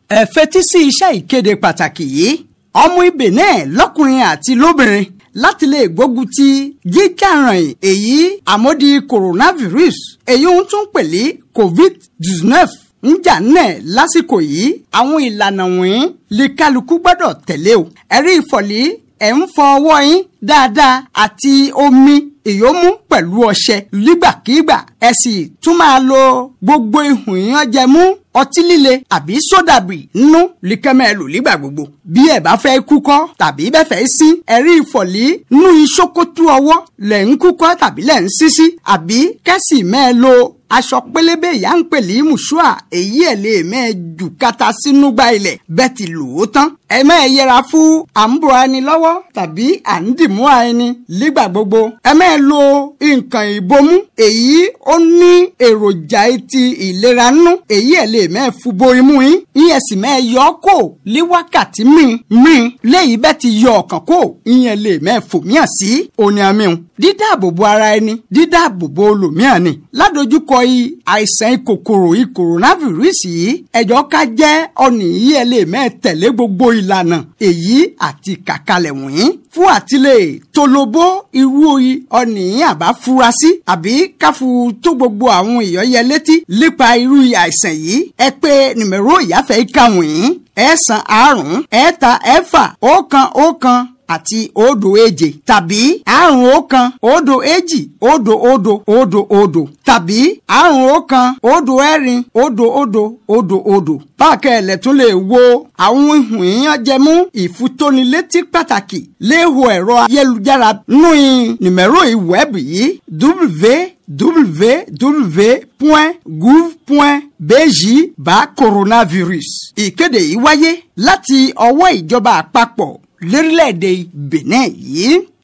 ẹ fetí sí iṣẹ́ ìkéde pàtàkì yìí ọmọ ibẹ̀ náà lọ́kùnrin àti lóbìnrin láti lè gbógun ti jíjàràn èyí àmódi coronavirus èyí ń tún pèlè covid nineteen ń jà náà lásìkò yìí àwọn ìlànà wọ̀nyí lè kálukú gbọ́dọ̀ tẹ̀lé o ẹ̀rí ìfọ̀lì ẹ̀ ń fọ ọwọ́ yín dáadáa àti omi ìyómú pẹ̀lú ọṣẹ nígbàkigbà ẹ sì tún máa lo gbogbo ihun ìyànjẹmú ọtí líle àbí sódàbì nínú likẹ́mẹ́ lò nígbà gbogbo. bí ẹ bá fẹ́ kúkọ́ tàbí bẹ́ẹ̀ fẹ́ sí ẹ̀rí ìfọ̀lì nú iṣókótú ọwọ́ lẹ̀ ń kúkọ́ tàbí lẹ̀ ń sísí àbí kẹ́sì mẹ́ẹ̀ lo aṣọ pélébé ìyá ń pèlè mùsùà èyí ẹ̀ lè mẹ́ẹ̀ jù kata sínú gba ilẹ̀ bẹ́ẹ̀ ti lò ó tán. ẹ mẹ́ẹ̀ yẹra fún à ń bọ̀ ẹni lọ́wọ́ tàbí à ń dìmú ẹni nígbà gbogbo. ẹ mẹ́ẹ̀ lo nǹkan ìbomú èyí ó ní èròjà ti ìlera nínú èyí ẹ̀ lè mẹ́ẹ̀ fún bo imú yín ìyẹn sì mẹ́ẹ̀ yọ ọ́ kò ní wákàtí míì míì léyìí bẹ́ẹ̀ ti yọ ọ̀kàn kò ìyẹn lè mẹ́ẹ̀ fòmíà sí òní àmì dídáàbòbò ara ẹni dídáàbòbò olòmíà ni ládojúkọ i àìsàn kòkòrò i coronavirus yìí ẹjọ́ ká jẹ́ ọ̀nì yìí ẹ lè mẹ́ẹ̀ tẹ̀lé gbogbo ìlànà èyí àti kàkalẹ̀ wọ̀nyí fún àtìlẹ̀ tolobó irú ọ̀nì yìí àbá fura sí àbí káfu tó gbogbo àwọn èèyàn yẹ létí nípa irú àìsàn yìí ẹ pé nìmẹ̀rọ ìyáfẹ́ ìka wọ̀nyí ẹ̀sán àrùn ẹ̀ta ẹ̀fà ọ̀kan ọ̀kan àti òdo èje tàbí àrùn ọ̀kan òdo èjì òdo òdo òdo òdo tàbí àrùn ọ̀kan òdo ẹ̀rin òdo òdo òdo òdo. báàkẹ́ ẹ̀ lẹ́tún lè wo àwọn ihun ìyàn jẹmú ìfutónilétí pàtàkì lého ẹ̀rọ ayélujára nù nìmẹ̀rọ ìwẹ́ẹ̀bù yìí www.gouv.bj bá coronavirus. ìkéde yìí wáyé láti ọwọ́ ìjọba àpapọ̀ lórílẹ̀‐èdè Benin yìí